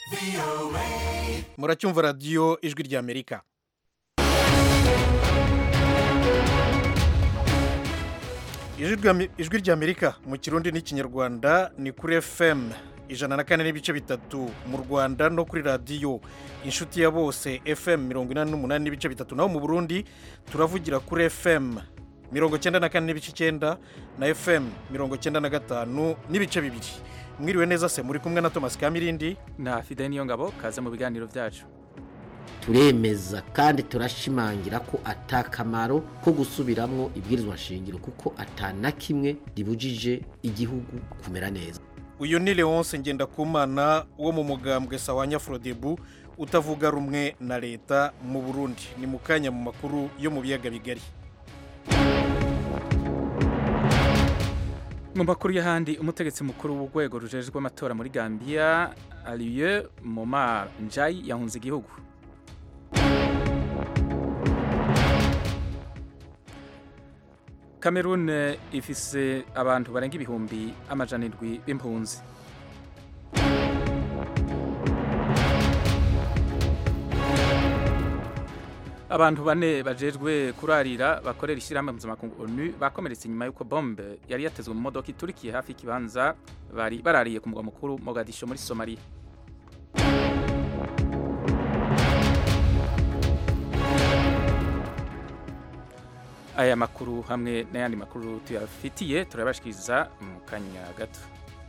muracyumva radiyo ijwi ry'amerika ijwi ry'amerika mu kirundi n'ikinyarwanda ni kuri fm ijana na kane n'ibice bitatu mu rwanda no kuri radiyo inshuti ya bose fm mirongo inani n'umunani n'ibice bitatu naho mu burundi turavugira kuri fm mirongo cyenda na kane n'ibice icyenda na fm mirongo cyenda na gatanu n'ibice bibiri mwiriwe neza se muri kumwe na thomas kamirindi na fide niyo ngabo kaze mu biganiro byacu turemeza kandi turashimangira ko atakamaro ko gusubiramwo ibwirizwa nshingiro kuko atana kimwe ribujije igihugu kumera neza uyu ni leonce ngendakumana wo mu mugambwe sawanya forodebu utavuga rumwe na leta mu burundi ni mu kanya mu makuru yo mu biyaga bigari mu makuru y'ahandi umutegetsi mukuru w'urwego rujejwe amatora muri gambia aliye momar njayi yahunze igihugu Cameroon ifise abantu barenga ibihumbi amajana indwi b'impunzi abantu bane bajejwe kurarira bakorera ishyirahamwe mpuzamakungu onu bakomeretse inyuma y'uko bombe yari yatezwe mu modoka iturikiye hafi y'ikibanza bari barariye ku mugwa mukuru mogadisho muri somaliya aya makuru hamwe n'ayandi makuru tuyafitiye turabashikiriza mu kanya gato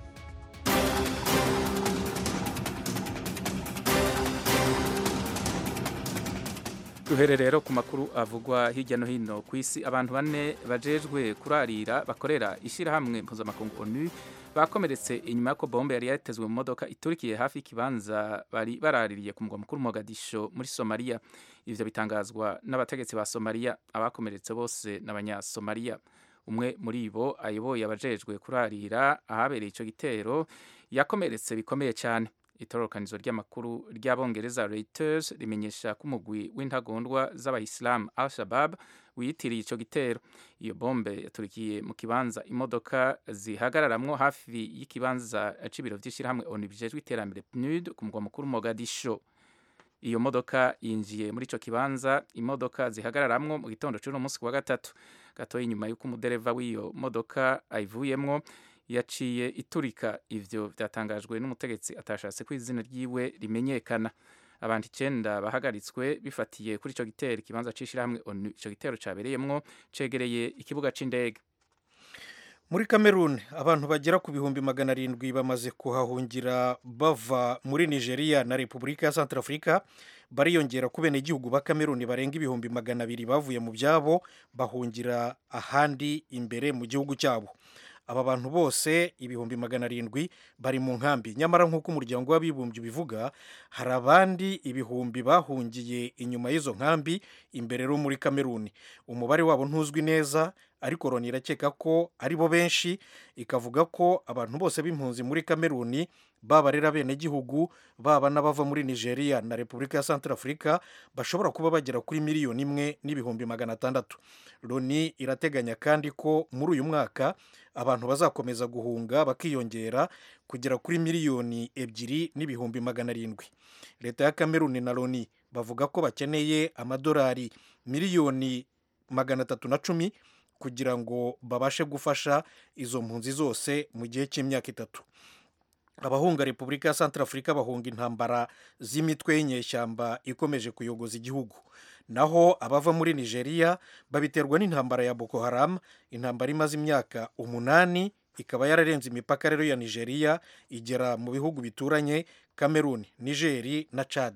duhere rero ku makuru avugwa hirya no hino ku isi abantu bane bajejwe kurarira bakorera ishyirahamwe mpuzamakungu onu bakomeretse inyuma y'uko bombe yari yatezwe mu modoka iturikiye hafi y'ikibanza bari baraririye ku mugwa mukuru Mogadisho muri somaliya ivyo bitangazwa n'abategetsi ba somaliya abakomeretse bose n'abanyasomaliya umwe muri bo ayoboye abajejwe kurarira ahabereye ico gitero yakomeretse bikomeye cyane itororokanizo ry'amakuru ry'abongereza Reuters rimenyesha ko umugwi w'intagondwa z'abayisilamu al-shabab wiyitiriye ico gitero iyo bombe yaturikiye mu kibanza imodoka zihagararamwo hafi y'ikibanza c'ibiro vy'ishirahamwe onu bijejwe iterambere PNUD ku mugwa mukuru Mogadisho iyo modoka yinjiye muri ico kibanza imodoka zihagararamwo mu gitondo c'uno munsi wa gatatu gatoya inyuma y'uko umudereva w'iyo modoka ayivuyemwo yaciye iturika ivyo vyatangajwe n'umutegetsi atashatse ko izina ryiwe rimenyekana abantu icenda bahagaritswe bifatiye kuri ico gitero ikibanza c'ishirahamwe onu ico gitero cabereyemwo cegereye ikibuga c'indege muri Cameroon abantu bagera ku bihumbi magana arindwi bamaze kuhahungira bava muri nigeria na repubulika ya centrafrica bariyongera ku benegihugu ba Cameroon barenga ibihumbi magana abiri bavuye mu byabo bahungira ahandi imbere mu gihugu cyabo aba bantu bose ibihumbi magana arindwi bari mu nkambi nyamara nk'uko umuryango w'abibumbye ubivuga hari abandi ibihumbi bahungiye inyuma y'izo nkambi imbere ro muri kameruni umubare wabo ntuzwi neza ariko loni irakeka ko ari bo benshi ikavuga ko abantu bose b'impunzi muri kameruni baba rero abenegihugu baba n'abava muri nigeria na repubulika ya centrafrica bashobora kuba bagera kuri miliyoni imwe n'ibihumbi magana atandatu loni irateganya kandi ko muri uyu mwaka abantu bazakomeza guhunga bakiyongera kugera kuri miliyoni ebyiri n'ibihumbi magana arindwi leta ya kameruni na loni bavuga ko bakeneye amadolari miliyoni magana atatu na cumi kugira ngo babashe gufasha izo mpunzi zose mu gihe cy'imyaka itatu abahunga repubulika ya centrafrica bahunga intambara z'imitwe y'inyeshyamba ikomeje kuyogoza igihugu naho abava muri nigeria babiterwa n'intambara ya boko haram intambara imaze imyaka umunani ikaba yararenze imipaka rero ya nigeria igera mu bihugu bituranye cameroon nigeri na chad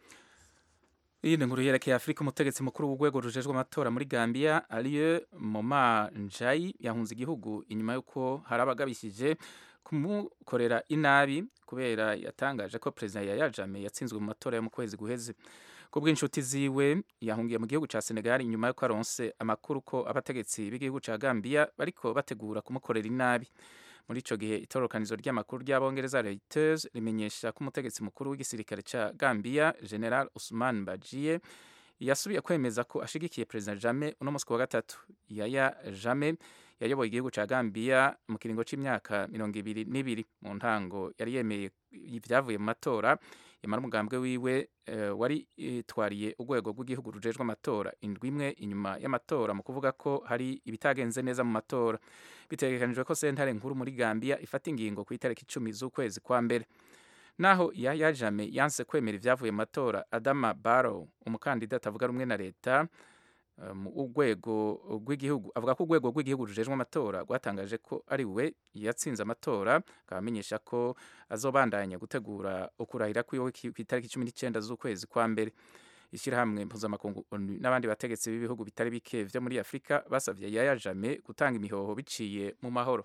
iyi ni inkuru yerekeye afurika umutegetsi mukuru w'urwego rujejwe amatora muri gambia ariyo moma njayi yahunze igihugu inyuma y'uko hari abagabishije kumukorera inabi kubera yatangaje ko perezida yaya jame yatsinzwe mu matora yo mu kwezi guheze ku bw'inshuti ziwe yahungiye mu gihugu cya senegal inyuma y'uko aronse amakuru ko abategetsi b'igihugu cya gambia bariko bategura kumukorera inabi muri ico gihe itororokanizo ry'amakuru ry'abongereza Reuters rimenyesha ko umutegetsi mukuru w'igisirikare ca Gambia General Usman Bajiye yasubiye kwemeza ko ashigikiye President Jammeh uno musi wa gatatu Yaya Jammeh yayoboye igihugu ca Gambia mu kiringo c'imyaka mirongo ibiri n'ibiri mu ntango yari yemeye ibyavuye mu matora yamara umugambwe wiwe uh, wari itwariye urwego rw'igihugu rujejwe amatora indwi imwe inyuma y'amatora mu kuvuga ko hari ibitagenze neza mu matora bitegekanijwe ko sentare nkuru muri Gambia ifata ingingo ku itariki icumi z'ukwezi kwa mbere naho Yahya Jammeh yanse kwemera ivyavuye mu matora Adama Barrow umukandida atavuga rumwe na leta mu urwego rw'igihugu avuga ko urwego rw'igihugu rujejwe amatora rwatangaje ko ari we yatsinze amatora akaba amenyesha ko azobandanya gutegura ukurahira kwiwe ku itariki cumi n'icyenda z'ukwezi kwa mbere ishyirahamwe mpuzamakungu onu n'abandi bategetsi b'ibihugu bitari bike vyo muri afurika basavye yaya jame gutanga imihoho biciye mu mahoro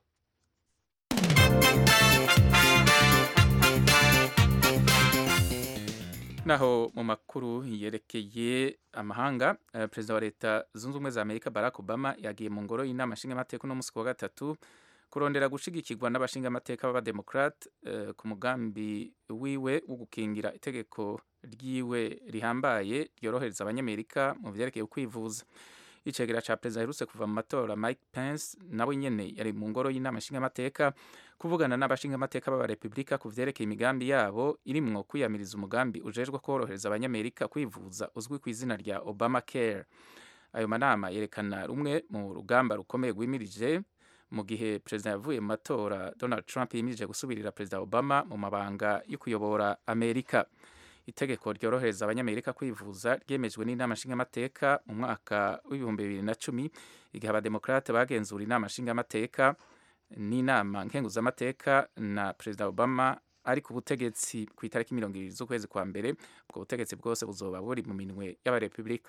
naho mu makuru yerekeye amahanga uh, perezida wa leta zunze ubumwe za amerika barack obama yagiye mu ngoro y'inama nshingamateka uno musi wa gatatu kurondera gushigikirwa n'abashingamateka b'abademokrate uh, ku mugambi wiwe wo gukingira itegeko ryiwe rihambaye ryorohereza abanyamerika mu vyerekeye kwivuza icegera ca perezida aherutse kuva mu matora mike pence nawe nyene yari mu ngoro y'inama nshingamateka kuvugana n'abashingamateka b'abarepubulika ku vyerekeye imigambi yabo irimwo kwiyamiriza umugambi ujejwe korohereza abanyamerika kwivuza uzwi ku izina rya obama care ayo manama yerekana rumwe mu rugamba rukomeye rwimirije mu gihe perezida yavuye mu matora donald trump yimirije gusubirira perezida obama mu mabanga yo kuyobora amerika itegeko ryorohereza abanyamerika kwivuza ryemejwe n'inama nshingamateka mu mwaka w'ibihumbi bibiri na cumi igihe abademokrate bagenzura inama nshingamateka n'inama nkenguzamateka na perezida obama ari ku butegetsi ku itariki mirongo ibiri z'ukwezi kwa mbere ubwo butegetsi bwose buzoba buri mu minwe y'abarepubulika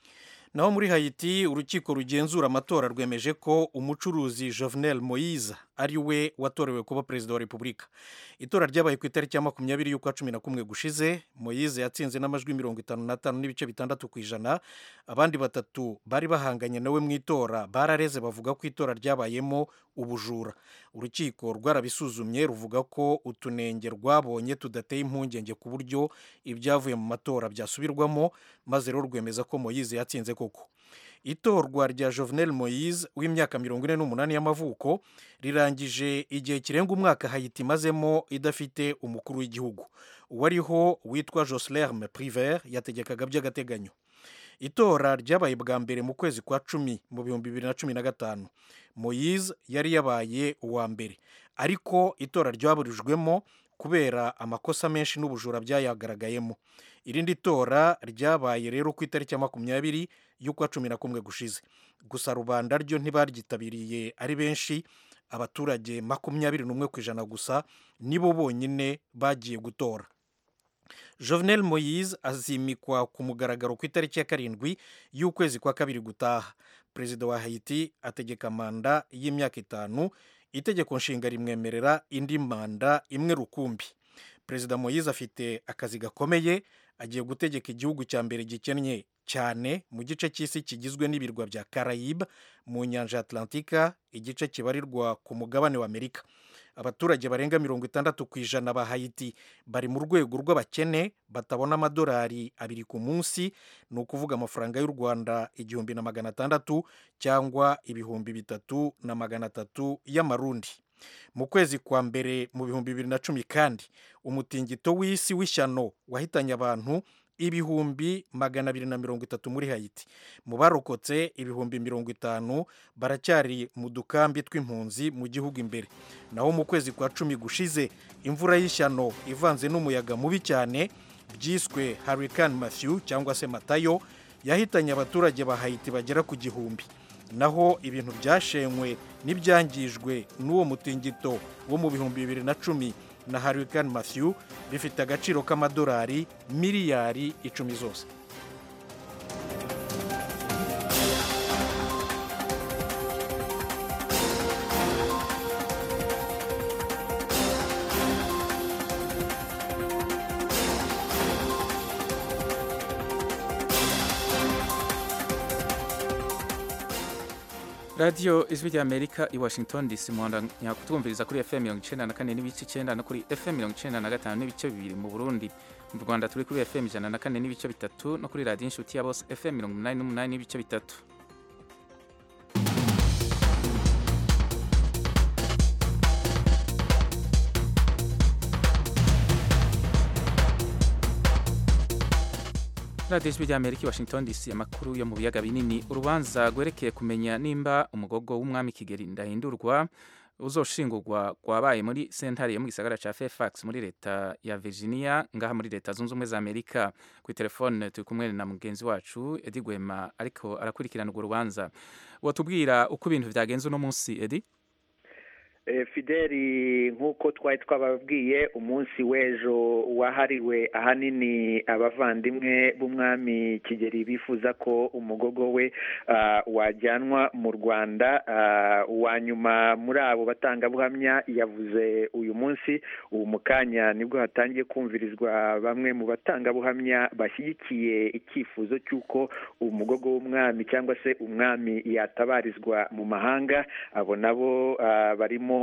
naho muri hayiti urukiko rugenzura amatora rwemeje ko umucuruzi jovenel moise ari we watorewe kuba perezida wa repubulika itora ryabaye ku itariki ya makumyabiri y'ukwa cumi na kumwe gushize moise yatsinze n'amajwi mirongo itanu n'atanu n'ibice bitandatu ku ijana abandi batatu bari bahanganye nawe mu itora barareze bavuga ko itora ryabayemo ubujura urukiko rwarabisuzumye ruvuga ko utunenge rwabonye tudateye impungenge ku buryo ibyavuye mu matora byasubirwamo maze rero rwemeza ko moise yatsinze koko itorwa rya jovenel moise w'imyaka mirongo ine n'umunani y'amavuko rirangije igihe kirenga umwaka hayiti imazemo idafite umukuru w'igihugu uwariho witwa joslerme priver yategekaga by'agateganyo itora ryabaye bwa mbere mu kwezi kwa cumi mu bihumbi bibiri na cumi na gatanu moise yari yabaye uwa mbere ariko itora ryaburijwemo kubera amakosa menshi n'ubujura byayagaragayemo irindi tora ryabaye rero ku itariki ya makumyabiri y'ukwa cumi na kumwe gushize gusa rubanda ryo ntibaryitabiriye ari benshi abaturage makumyabiri n'umwe ku ijana gusa nibo bonyine bagiye gutora jovenel moise azimikwa ku mugaragaro ku itariki ya karindwi y'ukwezi kwa kabiri gutaha perezida wa haiti ategeka manda y'imyaka itanu itegeko nshinga rimwemerera indi manda imwe rukumbi perezida moise afite akazi gakomeye agiye gutegeka igihugu cya mbere gikennye cyane mu gice cy'isi kigizwe n'ibirwa bya carayibe mu nyanja atlantika igice kibarirwa ku mugabane wa amerika abaturage barenga mirongo itandatu ku ijana ba hayiti bari mu rwego rw'abakene batabona amadolari abiri ku munsi ni ukuvuga amafaranga y'u rwanda igihumbi na magana atandatu cyangwa ibihumbi bitatu na magana atatu y'amarundi mu kwezi kwa mbere mu bihumbi bibiri na cumi kandi umutingito w'isi w'ishyano wahitanye abantu ibihumbi magana abiri na mirongo itatu muri hayiti mu barokotse ibihumbi mirongo itanu baracyari mu dukambi tw'impunzi mu gihugu imbere naho mu kwezi kwa cumi gushize imvura y'ishyano ivanze n'umuyaga mubi cyane byiswe hurricane matthew cyangwa se matayo yahitanye abaturage ba hayiti bagera ku gihumbi naho ibintu byashenywe n'ibyangijwe n'uwo mutingito wo mu bihumbi bibiri na cumi na hurricane matthew bifite agaciro k'amadolari miliyari icumi zose radiyo ijwi rya amerika i washington dc muhandanya kutwumviriza kuri fm mirongo icyenda na kane n'ibice icyenda no kuri fm mirongo icyenda na gatanu n'ibice bibiri mu burundi mu rwanda turi kuri fm ijana na kane n'ibice bitatu no kuri radiyo inshuti ya bose fm mirongo umunani n'umunani n'ibice bitatu radiyo ijwi ry'amerika i washington dc amakuru yo mu biyaga binini urubanza rwerekeye kumenya nimba umugogo w'umwami kigeli ndahindurwa uzoshingurwa rwabaye muri sentare yo mu gisagara ca fairfax muri leta ya virginia ngaha muri leta zunze ubumwe za amerika kuri telefone turi kumwe na mugenzi wacu edi gwema ariko arakurikirana urwo rubanza wotubwira uko ibintu vyagenze uno munsi edi fideli nk'uko twari twababwiye umunsi w'ejo wahariwe ahanini abavandimwe b'umwami kigeli bifuza ko umugogo we wajyanwa mu rwanda uwa nyuma muri abo batangabuhamya yavuze uyu munsi ubu mu kanya nibwo hatangiye kumvirizwa bamwe mu batangabuhamya bashyigikiye icyifuzo cy'uko umugogo w'umwami cyangwa se umwami yatabarizwa mu mahanga abo nabo barimo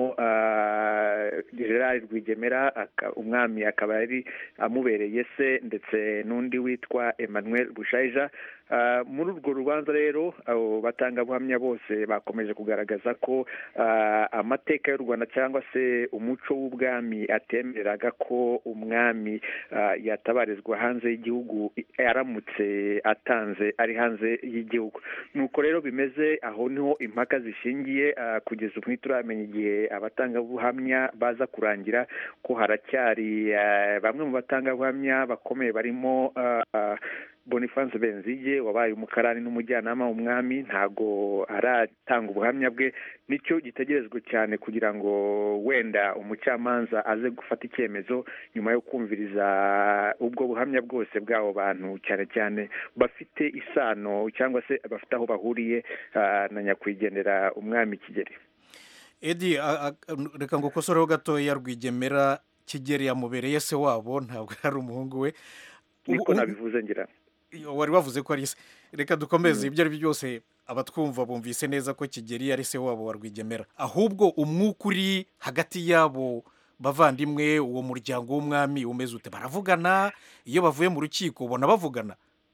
gerard rwigemera umwami akaba yari amubereye se ndetse n'undi witwa emmanuel bushayija muri urwo rubanza rero abo batangabuhamya bose bakomeje kugaragaza ko amateka y'u rwanda cyangwa se umuco w'ubwami atemereraga ko umwami yatabarizwa hanze y'igihugu aramutse atanze ari hanze y'igihugu nuko rero bimeze aho niho impaka zishingiye kugeza ubu ntituramenya igihe abatangabuhamya baza kurangira ko haracyari bamwe mu batangabuhamya bakomeye barimo bonifanse benzige wabaye umukarani n'umujyanama w'umwami ntago aratanga ubuhamya bwe nicyo gitegerejwe cyane kugira ngo wenda umucamanza aze gufata icyemezo nyuma yo kumviriza ubwo buhamya bwose bw'abo bantu cyane cyane bafite isano cyangwa se bafite aho bahuriye na nyakwigendera umwami kigeli edi reka ngo ukosoreho gatoya rwigemera kigeli yamubereye se wabo ntabwo ari umuhungu we niko nabivuze ngira wari wavuze ko ari se reka dukomeze ibyo ari byo byose abatwumva bumvise neza ko kigeli ari se wabo wa rwigemera ahubwo umwuka uri hagati yabo bavandimwe uwo muryango w'umwami umeze ute baravugana iyo bavuye mu rukiko ubona bavugana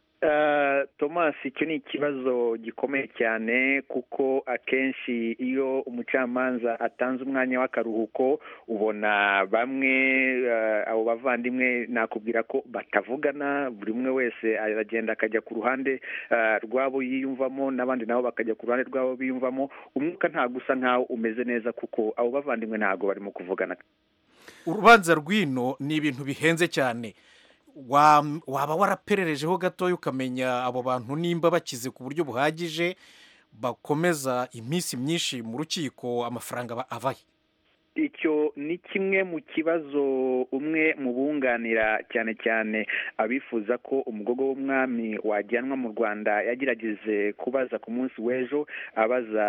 thomas icyo ni ikibazo gikomeye cyane kuko akenshi iyo umucamanza atanze umwanya w'akaruhuko ubona bamwe abo bavandimwe nakubwira ko batavugana buri umwe wese aragenda akajya ku ruhande rwabo yiyumvamo n'abandi nabo bakajya ku ruhande rwabo biyumvamo umwuka ntabwo usa nkaho umeze neza kuko abo bavandimwe ntabwo barimo kuvugana urubanza rw'ino ni ibintu bihenze cyane waba warapererejeho gatoya ukamenya abo bantu nimba bakize ku buryo buhagije bakomeza iminsi myinshi mu rukiko amafaranga abaye icyo ni kimwe mu kibazo umwe mu bunganira cyane cyane abifuza ko umugogo w'umwami wajyanwa mu rwanda yagerageje kubaza ku munsi w'ejo abaza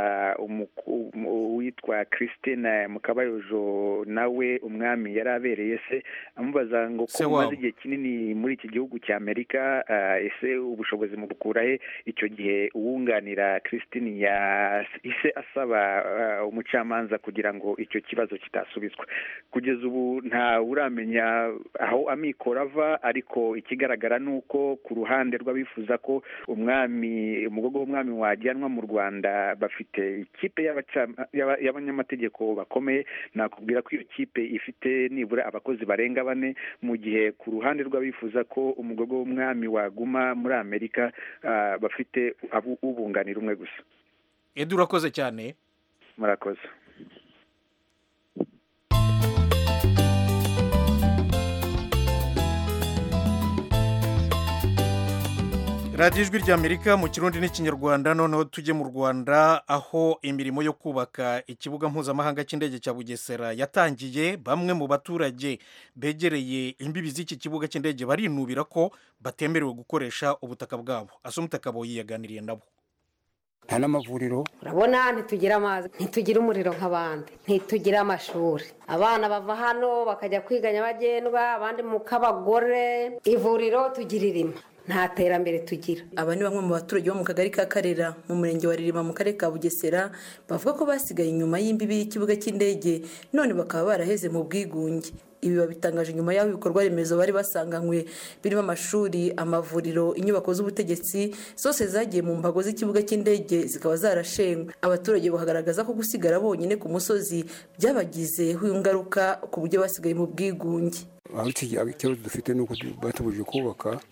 uwitwa christine mukabayojo nawe umwami yari abereye se amubaza ngo ko umaze igihe kinini muri iki gihugu cya amerika ese ubushobozi mu bukura he icyo gihe uwunganira christine yahise asaba umucamanza kugira ngo icyo kibazo kitasubizwa kugeza ubu nta uramenya aho amikoro ava ariko ikigaragara ni uko ku ruhande rw'abifuza ko umwami umugogo w'umwami wajyanwa mu rwanda bafite ikipe y'abanyamategeko bakomeye nakubwira ko iyo kipe ifite nibura abakozi barenga bane mu gihe ku ruhande rw'abifuza ko umugogo w'umwami waguma muri amerika bafite ubunganira umwe gusa edu urakoze cyane murakoze radiyo ijwi ry'amerika mu kirundi n'ikinyarwanda noneho tujye mu rwanda aho imirimo yo kubaka ikibuga mpuzamahanga cy'indege cya bugesera yatangiye bamwe mu baturage begereye imbibi z'iki kibuga cy'indege barinubira ko batemerewe gukoresha ubutaka bwabo asumutaka yaganiriye nabo nta n'amavuriro urabona ntitugira amazi ntitugira umuriro nk'abandi ntitugira amashuri abana bava hano bakajya kwiga nyabagendwa abandi mu kabagore ivuriro tugira irima nta terambere tugira aba ni bamwe mu baturage bo mu kagari ka karera mu murenge wa ririma mu karere ka bugesera bavuga ko basigaye inyuma y'imbibi y'ikibuga cy'indege none bakaba baraheze mu bwigunge ibi babitangaje nyuma y'aho ibikorwa remezo bari basanganywe birimo amashuri amavuriro inyubako z'ubutegetsi zose zagiye mu mbago z'ikibuga cy'indege zikaba zarashenywe abaturage bakagaragaza ko gusigara bonyine ku musozi byabagizeho ingaruka ku buryo basigaye mu bwigunge aho ikibazo dufite ni uko batubujije kubaka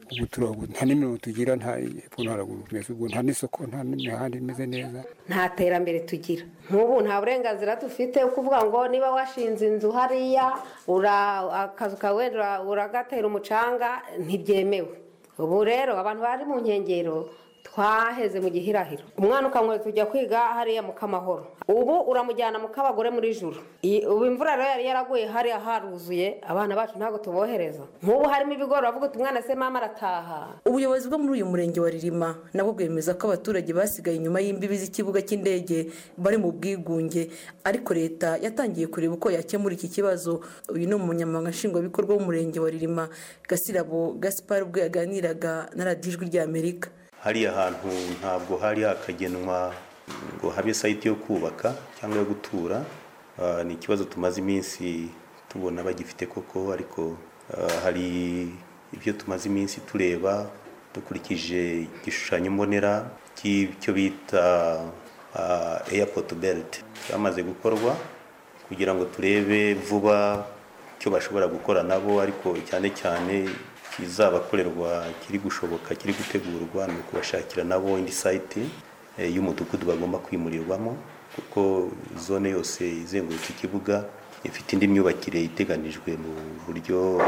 ubu tura- ubu nta n'imirongo tugira nta epfo no haraguru tumeze ubwo nta n'isoko nta n'imihanda imeze neza nta terambere tugira nk'ubu nta burenganzira dufite kuvuga ngo niba washinze inzu hariya ura- akazu kawe ura- uragatera umucanga ntibyemewe ubu rero abantu bari mu nkengero twaheze mu gihirahiro umwana ukamwereka tujya kwiga hariya mu kamahoro ubu uramujyana mu kabagore muri juru I- ubu imvura rero yari yaraguye hariya haruzuye abana bacu ntabwo tubohereza nk'ubu harimo ibigori bavuga uti umwana se mama arataha ubuyobozi bwo muri uyu murenge wa ririma nabwo bwemeza ko abaturage basigaye inyuma y'imbibi z'ikibuga cy'indege bari mu bwigunge ariko leta yatangiye kureba uko yakemura iki kibazo uyu ni umunyamabanga nshingwabikorwa w'umurenge wa ririma gasirabo gaspar ubwo yaganiraga na radiyo ijwi ry'amerika hariya hantu ntabwo hari hakagenwa ngo habe sayiti yo kubaka cyangwa yo gutura Ah, ni ikibazo tumaze iminsi tubona bagifite koko ariko ah, hari ibyo tumaze iminsi tureba dukurikije igishushanyo mbonera cy'icyo bita ah, airport belt cyamaze gukorwa kugira ngo turebe vuba icyo bashobora gukora nabo ariko cyane cyane kizabakorerwa kiri gushoboka kiri gutegurwa ni ukubashakira nabo indi sayiti eh, y'umudugudu bagomba kwimurirwamo kuko zone yose izengurutse ikibuga ifite indi myubakire iteganijwe mu buryo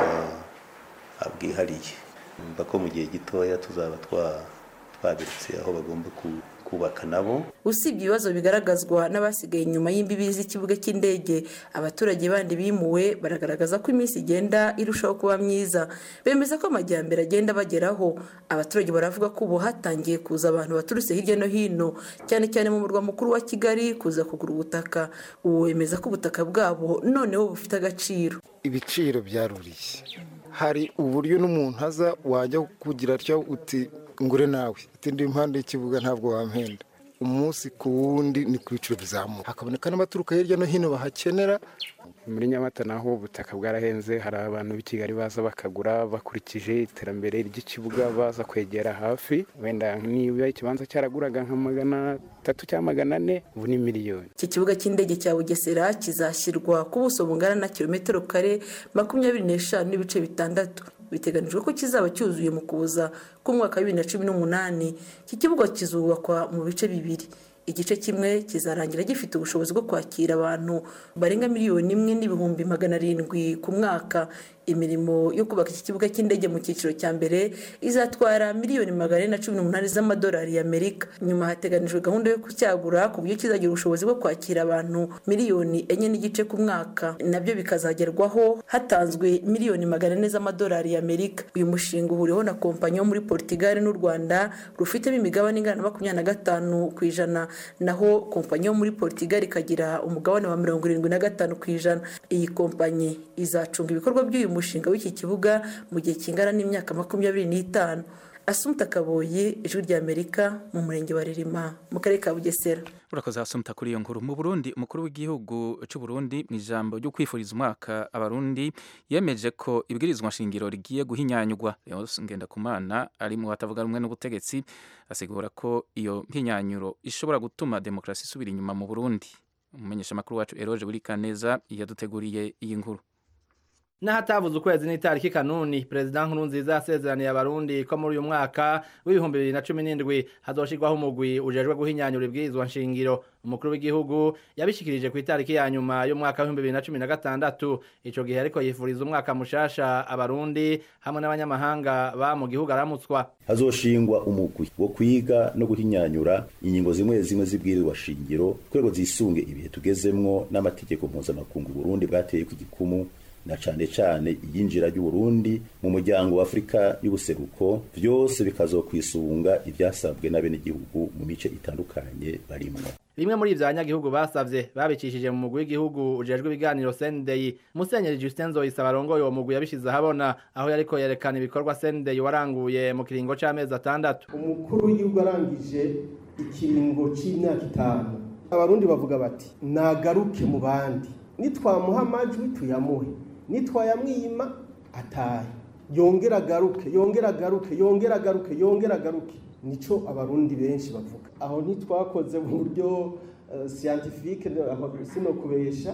ah, bwihariye numva ko mu gihe gitoya tuzaba twa- twaberetse aho bagomba ku- kubaka nabo usibye ibibazo bigaragazwa n'abasigaye inyuma y'imbibi z'ikibuga cy'indege abaturage bandi bimuwe baragaragaza ko iminsi igenda irushaho kuba myiza bemeza ko amajyambere agenda bageraho abaturage baravuga ko ubu hatangiye kuza abantu baturutse hirya no hino cyane cyane mu murwa mukuru wa kigali kuza kugura ubutaka ubu bemeza ko ubutaka bwabo noneho bufite agaciro ibiciro byaruriye hari uburyo n'umuntu aza wajya kugira atyo uti ngure nawe ati ndi impande y'ikibuga ntabwo wampenda umunsi ku wundi ni ku biciro bizamuka hakaboneka n'abaturuka hirya no hino bahakenera muri nyamata naho ubutaka bwarahenze hari abantu b'i kigali baza bakagura bakurikije iterambere ry'ikibuga baza kwegera hafi wenda niba ikibanza cyaraguraga nka magana atatu cyangwa magana ane ubu ni miliyoni iki kibuga cy'indege cya bugesera kizashyirwa ku buso bungana na kilometero kare makumyabiri n'eshanu n'ibice bitandatu biteganijwe ko kizaba cyuzuye mu kuza k'umwaka wa bibiri na cumi n'umunani iki kibuga kizubakwa mu bice bibiri igice kimwe kizarangira gifite ubushobozi bwo kwakira abantu barenga miliyoni imwe n'ibihumbi magana arindwi ku mwaka imirimo yo kubaka iki kibuga cy'indege mu cyiciro cya mbere izatwara miliyoni magana ane na cumi n'umunani z'amadolari y'amerika nyuma hateganijwe gahunda yo kucyagura ku buryo kizagira ubushobozi bwo kwakira abantu miliyoni enye n'igice ku mwaka nabyo bikazagerwaho hatanzwe miliyoni magana ane z'amadolari y'amerika uyu mushinga uhuriweho na kompanyi yo muri portugal n'u rwanda rufitemo imigabane ingana na makumyabiri na gatanu ku ijana naho kompanyi yo muri portugal ikagira umugabane wa mirongo irindwi na gatanu ku ijana iyi kompanyi izacunga ibikorwa by'uyu mushinga w'iki kibuga mu gihe kingana n'imyaka makumyabiri n'itanu asumta kaboyi ijwi ry'amerika mu murenge wa ririma mu karere ka bugesera urakoze asumta kuri iyo nkuru mu burundi umukuru w'igihugu cy'u burundi mu ijambo ryo kwifuriza umwaka abarundi yemeje ko ibwirizwa nshingiro rigiye guhinyanyurwa leonce ngendakumana ari mu batavuga rumwe n'ubutegetsi asigura ko iyo mpinyanyuro ishobora gutuma demokarasi isubira inyuma mu burundi umumenyeshamakuru wacu eroge buri kaneza yaduteguriye iyi nkuru n'ahatavuze ukwezi n'itariki kanuni perezida nkurunziza yasezeraniye abarundi ko muri uyu mwaka w'ibihumbi bibiri na cumi n'indwi hazoshirwaho umugwi ujejwe guhinyanyura ibwirizwa nshingiro umukuru w'igihugu yabishikirije ku itariki ya nyuma y'umwaka w'ibihumbi bibiri na cumi na gatandatu ico gihe ariko yifuriza umwaka mushasha abarundi hamwe n'abanyamahanga ba mu gihugu aramutswa hazoshingwa umugwi wo kwiga no guhinyanyura ingingo zimwe zimwe z'ibwirizwa shingiro kurego zisunge ibihe tugezemwo n'amategeko mpuzamakungu Burundi bwateye ku gikumu na cane cane iyinjira ry'Uburundi mu muryango wa Afrika y'ubuseruko vyose bikazokwisunga ivyasabwe n'abenegihugu mu mice itandukanye barimwo bimwe muri ivyo abanyagihugu basavye babicishije mu mugwi w'igihugu ujejwe ibiganiro sendeyi musenyeri justin zoyisa barongoye uwo mugwi yabishize ahabona aho yariko yerekana ibikorwa sendeyi waranguye mu kiringo c'amezi atandatu umukuru w'igihugu arangije ikiringo c'imyaka itanu abarundi bavuga bati nagaruke mu bandi nitwamuha amajwi tuyamuhe nitwayamwima atahe yongera agaruke yongera agaruke yongera agaruke yongera agaruke nico abarundi benshi bavuga aho ntitwakoze mu buryo uh, scientifique sino kubesha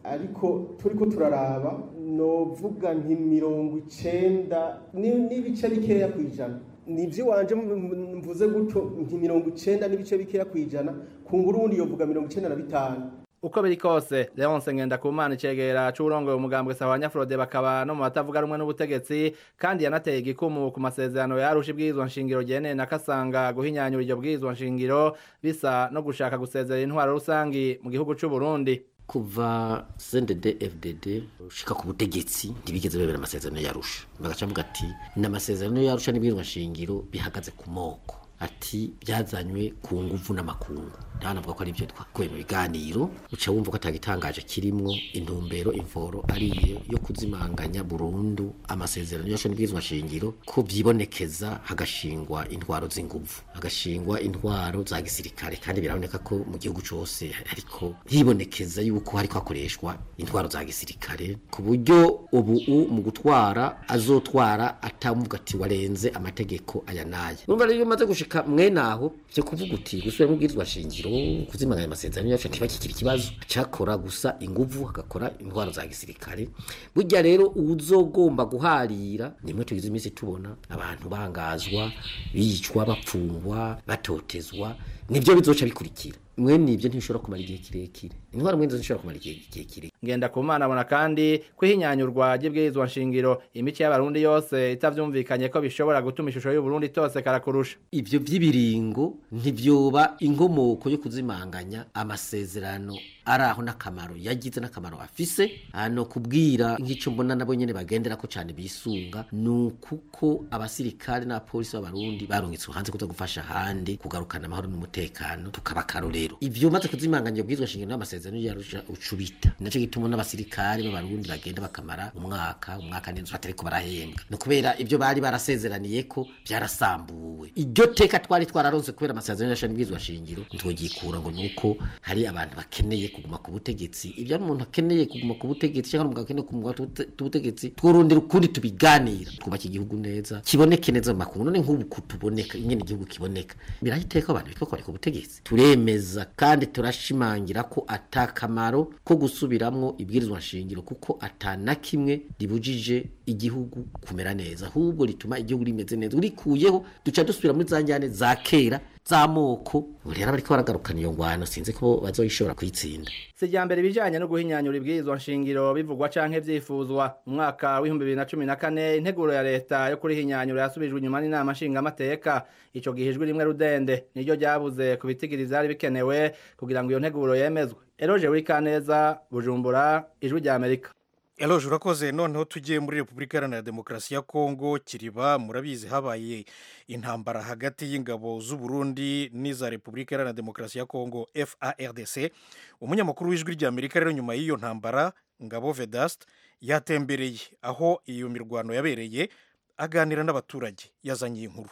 ariko turi ko turaraba novuga nti mirongo icenda n'ibice bikeya ku ijana ni iby'iwanje mvuze gutyo nti mirongo icenda n'ibice bikeya ku ijana ku nguru wundi yovuga mirongo icenda na bitanu uko biri kose leonce ngendakumana icegera c'uwurongoye umugambwe sawa nyafurode bakaba no mu batavuga rumwe n'ubutegetsi kandi yanateye igikumu ku masezerano yarusha ibwirizwa nshingiro ryene na kasanga guhinyanyura iryo bwirizwa nshingiro bisa no gushaka gusezera intwaro rusangi mu gihugu c'u Burundi kuva CNDD FDD ushika ku butegetsi ntibigeze bebera amasezerano yarusha bagaca mvuga ati ni amasezerano yarusha n'ibwirizwa nshingiro bihagaze ku moko ati byazanywe ku nguvu n'amakungu ndanavuga ko ari byo twakuye mu biganiro uca wumva ko atagitangaje kirimwo intumbero imvoro ariyo yo kuzimanganya burundu amasezerano yose n'ibwirizwa shingiro ko byibonekeza hagashingwa intwaro z'inguvu hagashingwa intwaro za gisirikare kandi biraboneka ko mu gihugu cyose ariko hibonekeza yuko hariko hakoreshwa intwaro za gisirikare ku buryo ubu mu gutwara azotwara atamuvuga ati warenze amategeko aya n'aya urumva rero iyo umaze gushika mwene aho byo kuvuga uti gusubiramo ubwirizwa shingiro kuzimanganya amasezerano yacu ntibakikira ikibazo cakora gusa inguvu hagakora intwaro za gisirikare burya rero uzogomba guharira nimwe tugize iminsi tubona abantu bangazwa bicwa bapfungwa batotezwa nibyo bizoca bikurikira mwene ibyo ntibishobora kumara igihe kirekire intwaro mwene zishobora kumara igihe kirekire ngenda ku mana abona kandi ko ihinyanyurwa ry'ibwirizwa nshingiro imico y'abarundi yose itavyumvikanye ko bishobora gutuma ishusho y'uburundi itose karakurusha ivyo vy'ibiringo ntivyoba inkomoko yo kuzimanganya amasezerano ari aho n'akamaro yagize n'akamaro afise hano kubwira nk'ico mbona nabo nyene bagendera ko cane bisunga nukuko abasirikare n'abapolisi b'abarundi barungitswe hanze kuza gufasha ahandi kugarukana amahoro n'umutekano tukaba akarorero ivyo maze kuzimanganya ubwirizwa shingiro n'amasezerano yarusha ucubita naco gituma n'abasirikare b'abarundi bagenda bakamara umwaka umwaka n'inzu batariko barahembwa ni kubera ibyo bari barasezeraniye ko byarasambuwe iryo teka twari twararonse kubera amasezerano yasha n'ibwirizwa shingiro ntitwogikura ngo nuko hari abantu bakeneye kuguma ku butegetsi ibyo ari umuntu akeneye kuguma ku butegetsi cyangwa umugabo akeneye kuguma ku butegetsi twurondera ukundi tubiganira twubaka igihugu neza kiboneke neza mu makungu none nk'ubu kutuboneka ingene igihugu kiboneka birahiteka abantu bitwa ko bari ku butegetsi turemeza kandi turashimangira ko atakamaro ko gusubiramwo ibwirizwa nshingiro kuko atana kimwe ribujije igihugu kumera neza ahubwo rituma igihugu rimeze neza urikuyeho duca dusubira muri za njyane za kera z'amoko rero bariko baragarukana iyo ngwano sinzi ko bazoyishobora kuyitsinda si irya mbere ibijanye no guhinyanyura ibwirizwa nshingiro bivugwa canke vyifuzwa mu mwaka w'ibihumbi bibiri na cumi na kane integuro ya leta yo kurihinyanyura yasubijwe inyuma n'inama nshingamateka ico gihe ijwi rimwe rudende niryo ryabuze ku bitigiri vyari bikenewe kugira ngo iyo nteguro yemezwe eroje wikaneza bujumbura ijwi rya amerika eloje urakoze noneho tugiye muri repubulika iharanira demokarasi ya kongo kiriba murabizi habaye intambara hagati y'ingabo z'u Burundi n'iza repubulika iharanira demokarasi ya kongo fardc umunyamakuru w'ijwi rya amerika rero nyuma y'iyo ntambara ngabo vedast yatembereye aho iyo mirwano yabereye aganira n'abaturage yazanye inkuru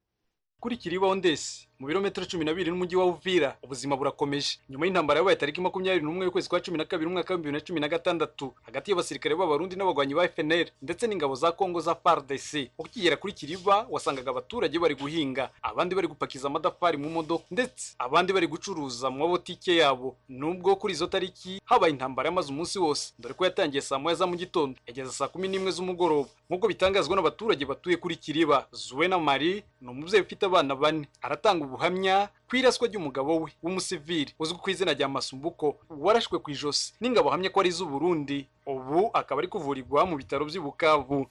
kuri kiriba ondesi mu birometero cumi na bibiri n'umujyi wa uvira ubuzima burakomeje nyuma y'intambara yabaye tariki makumyabiri n'umwe y'ukwezi kwa cumi na kabiri umwaka w'ibihumbi bibiri na cumi na gatandatu hagati y'abasirikare b'abarundi n'abagwanyi ba fnr ndetse n'ingabo za kongo za fardc ukigera kuri kiriba wasangaga abaturage bari guhinga abandi bari gupakiza amadafari mu modoka ndetse abandi bari gucuruza mu mabotike yabo nubwo kuri izo tariki habaye intambara yamaze umunsi wose dore ko yatangiye saa moya za mu gitondo yageza saa kumi n'imwe z'umugoroba nk'uko bitangazwa n'abaturage batuye kuri kiriba zuwena mari ni umubyeyi ufite abana bane aratanga ubuhamya ku iraswa ry'umugabo we w'umusivili uzwi ku izina rya masumbuko warashwe ku ijosi n'ingabo ahamya ko ari iz'uburundi ubu akaba ari kuvurirwa mu bitaro by'i bukavu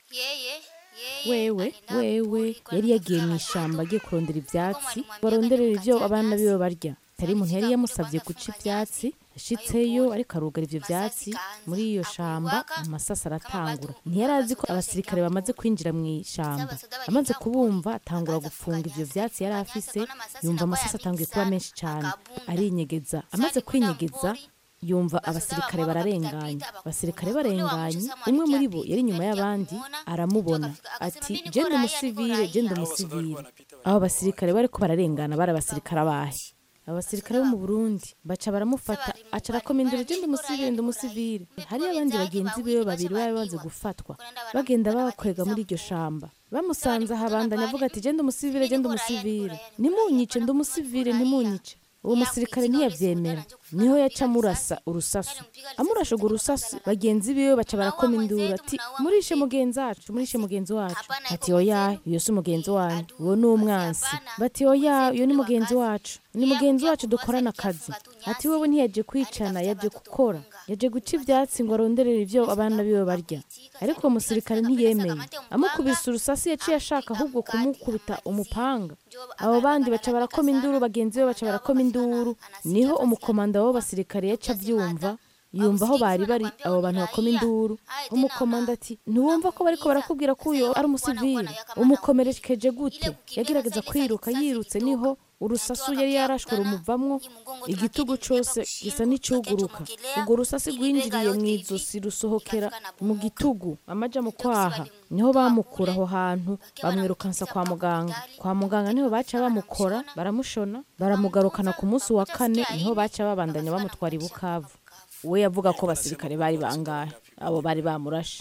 wewe wewe yari yagiye mu ishyamba agiye kurondera ibyatsi baronderera ibyo abana biwe barya tari umuntu yari yamusabye guca ibyatsi ashitseyo ariko arugara ivyo vyatsi muri iyo shamba amasasa aratangura ntiyari azi ko abasirikare bamaze kwinjira mu ishamba amaze kubumva atangura gufunga ivyo vyatsi yari afise yumva amasasa atanguye kuba menshi cane arinyegeza amaze kwinyegeza yumva abasirikare bararenganye abasirikare barenganye umwe muri bo yari inyuma y'abandi aramubona ati genda umusivile genda umusivile abo basirikare bariko bararengana bari abasirikare abahe abasirikare bo mu burundi baca baramufata aca arakoma induru genda umusivile ndi umusivile hariyo abandi bagenzi biwe babiri bari bamaze gufatwa bagenda bakwega muri iryo shamba bamusanze ahabandanya avuga ati genda umusivile genda umusivile ntimunyice ndi umusivile ntimunyice uwo musirikare ntiyabyemera niho yaca amurasa urusasu amurashe urwo rusasu bagenzi biwe baca barakoma induru ati murishe mugenzi wacu murishe mugenzi wacu ati oya iyo si umugenzi wanyu uwo ni umwansi bati oya iyo ni mugenzi wacu ni mugenzi wacu dukorana akazi ati wowe ntiyaje kwicana yaje gukora yaje guca ibyatsi ngo aronderere ibyo abana biwe barya ariko uwo musirikare ntiyemeye amukubise urusasi yaciye ashaka ahubwo kumukubita umupanga abo bandi baca barakoma induru bagenzi be baca barakoma induru niho umukomanda w'abo basirikare yaca abyumva yumva aho bari bari abo bantu bakoma induru umukomanda ati ntiwumva ko bariko barakubwira ko uyo ari umusivili umukomerekeje gute yagerageza kwiruka yirutse niho urusasu yari yarashwe rumuvamwo igitugu cose gisa n'icuguruka urwo rusasi rwinjiriye mu izosi rusohokera mu gitugu amaja mu kwaha niho bamukura aho hantu bamwirukansa kwa muganga kwa muganga niho baca bamukora baramushona baramugarukana ku munsi wa kane niho baca babandanya bamutwara i bukavu we yavuga ko abasirikare bari bangahe abo bari bamurashe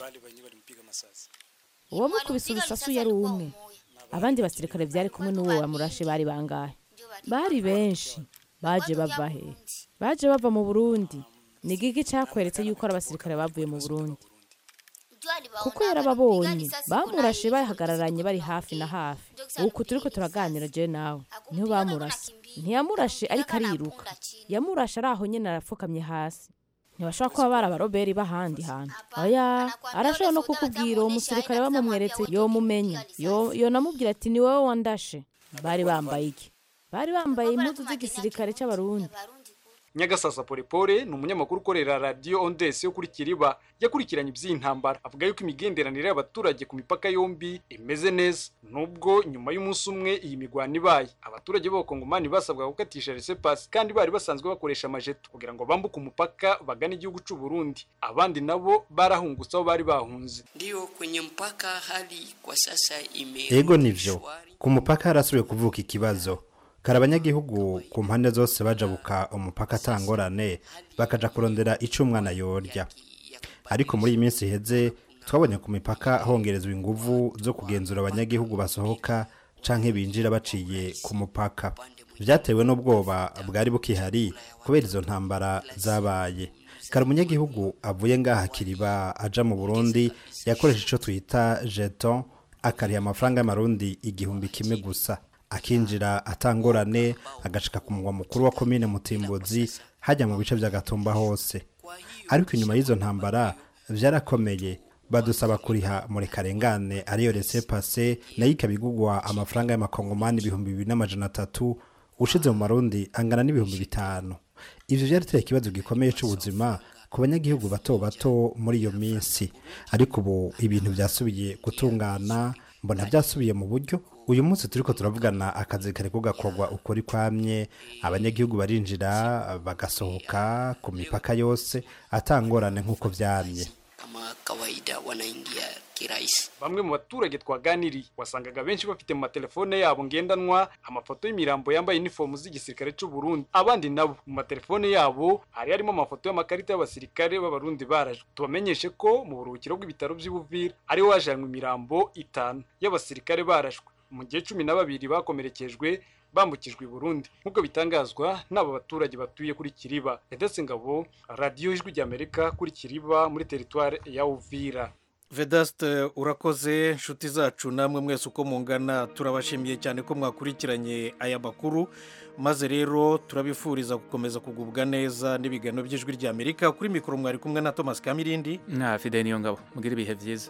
uwo mukubise urusasu yari umwe abandi basirikare byari kumwe n'uwo wamurashe bari bangahe bari benshi baje bava he baje bava mu burundi ni gigi cyakweretse yuko ari abasirikare bavuye mu burundi kuko yarababonye bamurashe bahagararanye bari hafi na hafi uku turi ko turaganira je nawe niho bamurase ntiyamurashe ariko ariruka yamurashe ari aho nyine arapfukamye hasi ntibashobora kuba bari abaroberi b'ahandi hantu oya arashobora no kukubwira uwo musirikare bamumweretse yomumenya yonamubwira ati ni wowe wandashe bari bambaye iki bari bambaye impuzu z'igisirikare cy'abarundi nyagasasa polepole ni umunyamakuru ukorera radiyo ondesi yo kuri kiriba yakurikiranye iby'iyi ntambara avuga yuko imigenderanire y'abaturage ku mipaka yombi imeze neza nubwo nyuma y'umunsi umwe iyi migwano ibaye abaturage b'abakongomani basabwa gukatisha resepasi kandi bari basanzwe bakoresha amajeto kugira ngo bambuke umupaka bagane igihugu cy'u Burundi abandi nabo barahungutse aho bari bahunze ndio kwenye mpaka hali kwa sasa ime ego nivyo ku mupaka harasubiye kuvuka ikibazo kare abanyagihugu ku mpande zose bajabuka umupaka atangorane bakaja kurondera ico umwana yorya ariko muri iyi minsi iheze twabonye ku mipaka hongerezwa inguvu zo kugenzura abanyagihugu basohoka canke binjira baciye ku mupaka vyatewe n'ubwoba bwari bukihari kubera izo ntambara zabaye kare umunyagihugu avuye ngaha kiriba aja mu burundi yakoresha ico twita jeton akariha amafaranga y'amarundi igihumbi kimwe gusa akinjira atangorane agashika ku mugwa mukuru wa komine mutimbuzi hajya mu bice by'agatumba hose ariko inyuma y'izo ntambara byarakomeye badusaba kuriha muri karengane ariyo rese pase nayo ikabigugwa amafaranga y'amakongomani ibihumbi bibiri n'amajana atatu ushize mu marundi angana n'ibihumbi bitanu ivyo vyarateye ikibazo gikomeye c'ubuzima ku banyagihugu bato bato muri iyo minsi ariko ubu ibintu vyasubiye gutungana mbona byasubiye mu buryo uyu munsi turiko turavugana akazi kariko gakorwa ukuri kwamye abanyagihugu barinjira bagasohoka ku mipaka yose atangorane nk'uko vyamye kama kawaida wanaingia kirahisi bamwe mu baturage twaganiriye wasangaga benshi bafite mu matelefone yabo ngendanwa amafoto y'imirambo yambaye inifomu z'igisirikare cy'u Burundi abandi nabo mu matelefone yabo hari harimo amafoto y'amakarita y'abasirikare b'abarundi barajwe tubamenyeshe ko mu buruhukiro bw'ibitaro by'Ubuvira ariho hajanywe imirambo itanu y'abasirikare barashwe mu gihe cumi na babiri bakomerekejwe bambukijwe i Burundi nk'uko bitangazwa n'aba baturage batuye kuri Kiriba Edese Ngabo radiyo ijwi ry'Amerika kuri Kiriba muri teritware ya Uvira vedaste urakoze inshuti zacu namwe mwese uko mungana turabashimiye cyane ko mwakurikiranye aya makuru maze rero turabifuriza gukomeza kugubwa neza n'ibiganiro by'ijwi ry'amerika kuri mikoro mwari kumwe na thomas kamirindi na fide niyo ngabo mugire ibihe byiza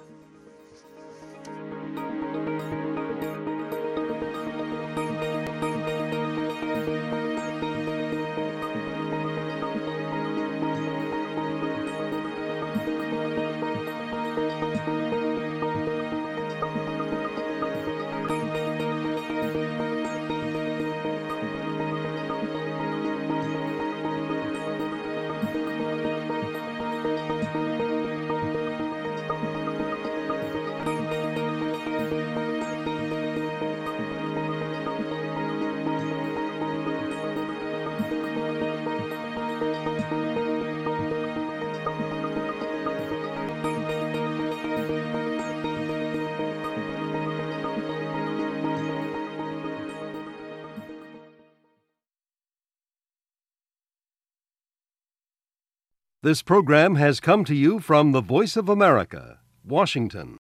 This program has come to you from the Voice of America, Washington.